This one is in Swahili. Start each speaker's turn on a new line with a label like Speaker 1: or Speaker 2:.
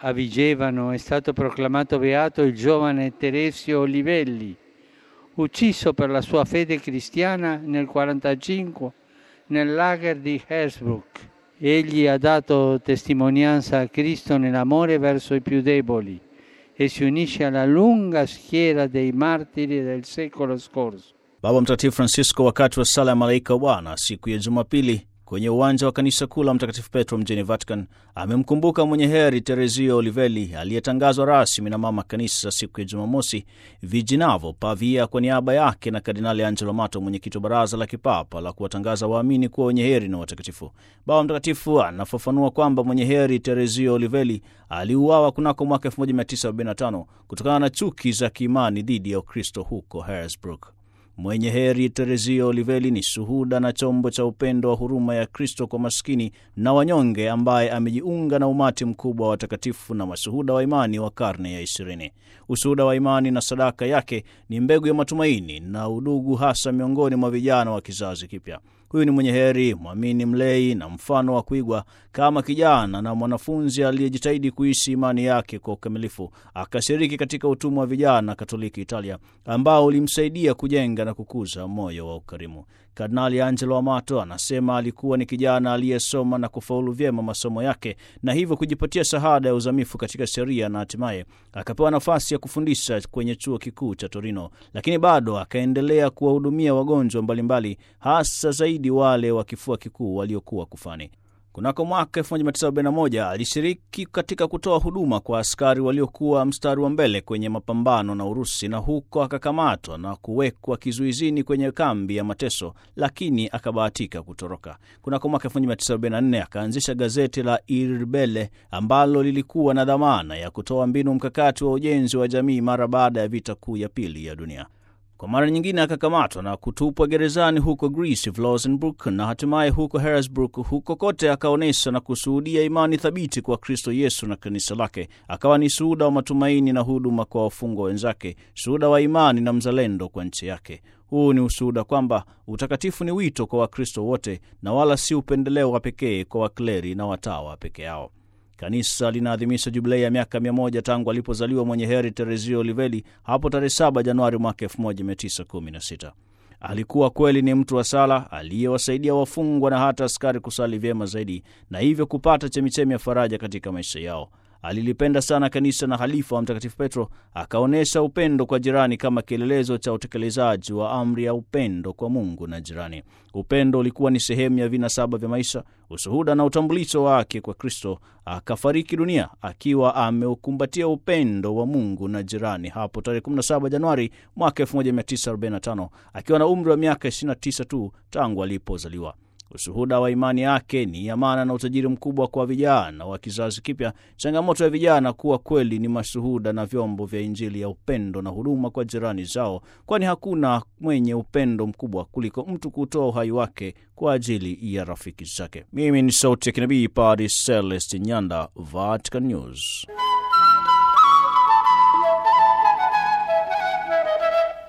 Speaker 1: a Vigevano è stato proclamato beato il giovane Teresio Olivelli, ucciso per la sua fede cristiana nel 1945 nel lager di Hersbruck. Egli ha dato testimonianza a Cristo nell'amore verso i più deboli e si unisce alla lunga schiera dei martiri del secolo scorso.
Speaker 2: Baba Mtakatifu Francisco wakati wa sala ya malaika wa Bwana siku ya Jumapili kwenye uwanja wa kanisa kuu la Mtakatifu Petro mjini Vatican amemkumbuka mwenye heri Teresio Olivelli aliyetangazwa rasmi na mama kanisa siku ya Jumamosi Vijinavo Pavia kwa niaba yake na Kardinali Angelo Mato, mwenyekiti wa baraza la kipapa la kuwatangaza waamini kuwa wenye heri na watakatifu. Baba Mtakatifu anafafanua kwamba mwenye heri Teresio Olivelli aliuawa kunako mwaka 1945 kutokana na chuki za kiimani dhidi ya Ukristo huko Hersbruck. Mwenye heri Teresio Olivelli ni shuhuda na chombo cha upendo wa huruma ya Kristo kwa maskini na wanyonge, ambaye amejiunga na umati mkubwa wa watakatifu na mashuhuda wa imani wa karne ya ishirini. Ushuhuda wa imani na sadaka yake ni mbegu ya matumaini na udugu, hasa miongoni mwa vijana wa kizazi kipya. Huyu ni mwenye heri, mwamini, mlei na mfano wa kuigwa kama kijana na mwanafunzi aliyejitahidi kuishi imani yake kwa ukamilifu. Akashiriki katika utumwa wa vijana Katoliki Italia, ambao ulimsaidia kujenga na kukuza moyo wa ukarimu. Kardinali Angelo Amato anasema alikuwa ni kijana aliyesoma na kufaulu vyema masomo yake na hivyo kujipatia shahada ya uzamifu katika sheria na hatimaye akapewa nafasi ya kufundisha kwenye chuo kikuu cha Torino, lakini bado akaendelea kuwahudumia wagonjwa mbalimbali, hasa zaidi wale wa kifua kikuu waliokuwa kufani. Kunako mwaka 1941 alishiriki katika kutoa huduma kwa askari waliokuwa mstari wa mbele kwenye mapambano na Urusi, na huko akakamatwa na kuwekwa kizuizini kwenye kambi ya mateso, lakini akabahatika kutoroka. Kunako mwaka 1944 akaanzisha gazeti la Irbele ambalo lilikuwa na dhamana ya kutoa mbinu mkakati wa ujenzi wa jamii mara baada ya vita kuu ya pili ya dunia. Kwa mara nyingine akakamatwa na kutupwa gerezani huko Greece, Flossenburg na hatimaye huko Hersbruck. Huko kote akaonyesha na kushuhudia imani thabiti kwa Kristo Yesu na kanisa lake. Akawa ni shuhuda wa matumaini na huduma kwa wafungwa wenzake, shuhuda wa imani na mzalendo kwa nchi yake. Huu ni ushuhuda kwamba utakatifu ni wito kwa Wakristo wote na wala si upendeleo wa pekee kwa wakleri na watawa peke yao. Kanisa linaadhimisha jubilei ya miaka mia moja tangu alipozaliwa mwenye heri Teresio Olivelli hapo tarehe 7 Januari mwaka 1916. Alikuwa kweli ni mtu wa sala aliyewasaidia wafungwa na hata askari kusali vyema zaidi na hivyo kupata chemichemi ya faraja katika maisha yao. Alilipenda sana kanisa na halifa wa Mtakatifu Petro akaonyesha upendo kwa jirani kama kielelezo cha utekelezaji wa amri ya upendo kwa Mungu na jirani. Upendo ulikuwa ni sehemu ya vinasaba vya maisha, ushuhuda na utambulisho wake kwa Kristo. Akafariki dunia akiwa ameukumbatia upendo wa Mungu na jirani hapo tarehe 17 Januari mwaka 1945 akiwa na umri wa miaka 29 tu tangu alipozaliwa. Ushuhuda wa imani yake ni amana na utajiri mkubwa kwa vijana wa kizazi kipya. Changamoto ya vijana kuwa kweli ni mashuhuda na vyombo vya Injili ya upendo na huduma kwa jirani zao, kwani hakuna mwenye upendo mkubwa kuliko mtu kutoa uhai wake kwa ajili ya rafiki zake. Mimi ni sauti ya kinabii Padre Celestin Nyanda, Vatican News.